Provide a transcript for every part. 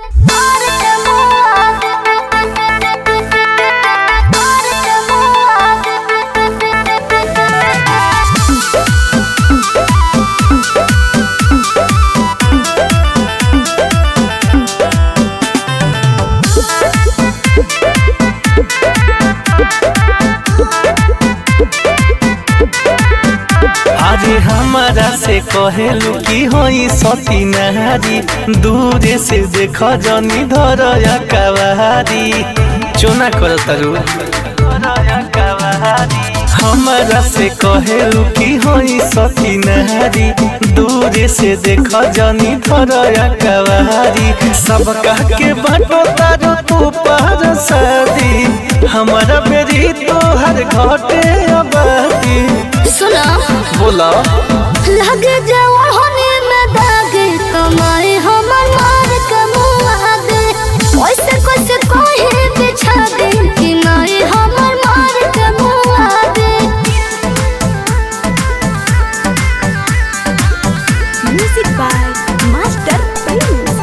अरे हमारा से कहेलू की होई सती नारी दूरे से देख जनी धर कवारी चोना कर तरु हमारा से कहेलू की होई सती नारी दूरे से देख जनी धर कवारी सब कह के बाटो तारो तू पार शादी हमारा बेरी तोहर घटे आबादी सुना बोला लगे जवानी में दागे कमाए हमर मार कमुआ दे ओइसे कैसे कोई बिछा दे कि माए हमर मार कमुआ दे म्यूजिक बाय मास्टर प्रिंस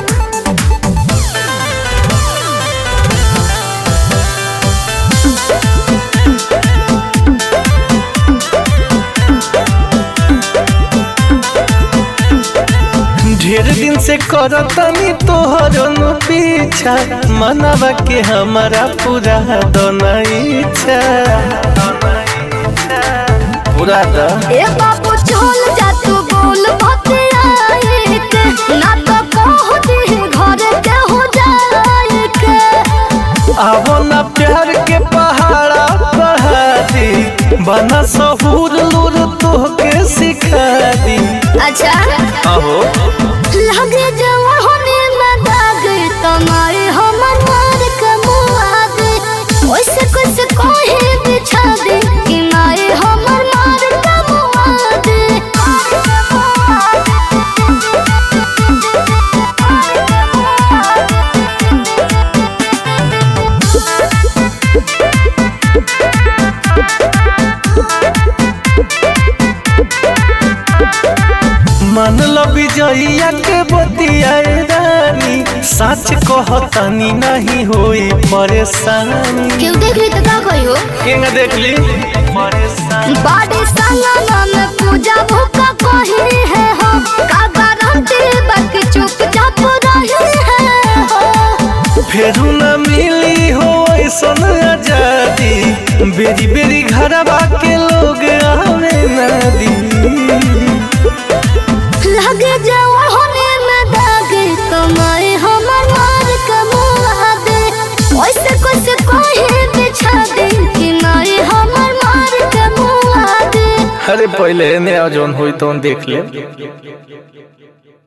ढेर दिन से करतनी तोहर नु पीछा मनवा के हमारा पूरा दोना इच्छा पूरा द ए बाबू चल जा तू बोल भतियाए के ना तो कह दे घर के हो जाए के आवो ना प्यार के पहाड़ा पहाड़ी बना सहूर लूर तोहके सिखा दी अच्छा आहो लगे जवानी में दाग तुम्हारे हमर मार कमुआ दे ओइसे कुछ कोई बिछा दे कि माए हमर मार कमुआ दे मन लो विजयया के बतियाए रानी सच कहतनी नहीं होई परेशानी क्यों देख ली तो का कोई हो केंगा देख ली परेशानी बाड़े संगना में पूजा भूखा कोही है हम का गारंटी बाकी चुपचाप रही है हो फेरू न मिली हो ऐसन आजादी बेरी बेरी घरवा के लोग आवे नदी लगे जवानी में दागे तुम्हारे हमर मार कमुआ दे ओइसे कुछ कोई बिछा दे कि मारे हमर मार कमुआ दे अरे पहले ने जौन होई तो देख ले